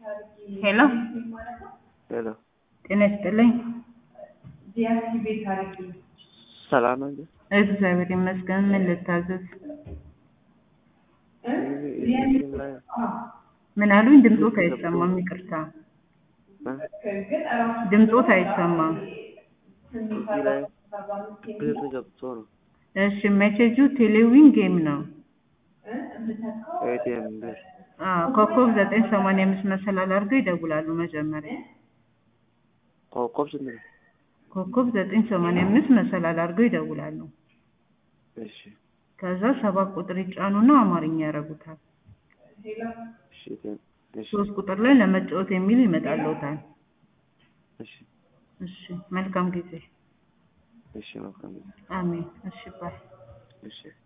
ሄሎ ሄሎ ጤና ይስጥልኝ። ሰላም ነው እንዴ? እግዚአብሔር ይመስገን። ምን ልታዘዝ? እዚህ ላይ ምን አሉኝ? ድምፆት አይሰማም። ይቅርታ ድምፆት አይሰማም። እዚህ ላይ ብር ገብቶ ነው እሺ ሜሴጁ ቴሌዊን ጌም ነው። ኤቲኤም ብር አዎ ኮከብ ዘጠኝ ሰማንያ አምስት መሰላል አድርገው ይደውላሉ መጀመሪያ ኮከብ ስንት ነው? ኮከብ ዘጠኝ ሰማንያ አምስት መሰላል አድርገው ይደውላሉ። እሺ ከዛ ሰባት ቁጥር ይጫኑና አማርኛ ያደርጉታል። እሺ ቴን- እሺ ሶስት ቁጥር ላይ ለመጫወት የሚል ይመጣልዎታል። እሺ እሺ መልካም ጊዜ። እሺ መልካም ጊዜ። አሜን። እሺ ባይ እሺ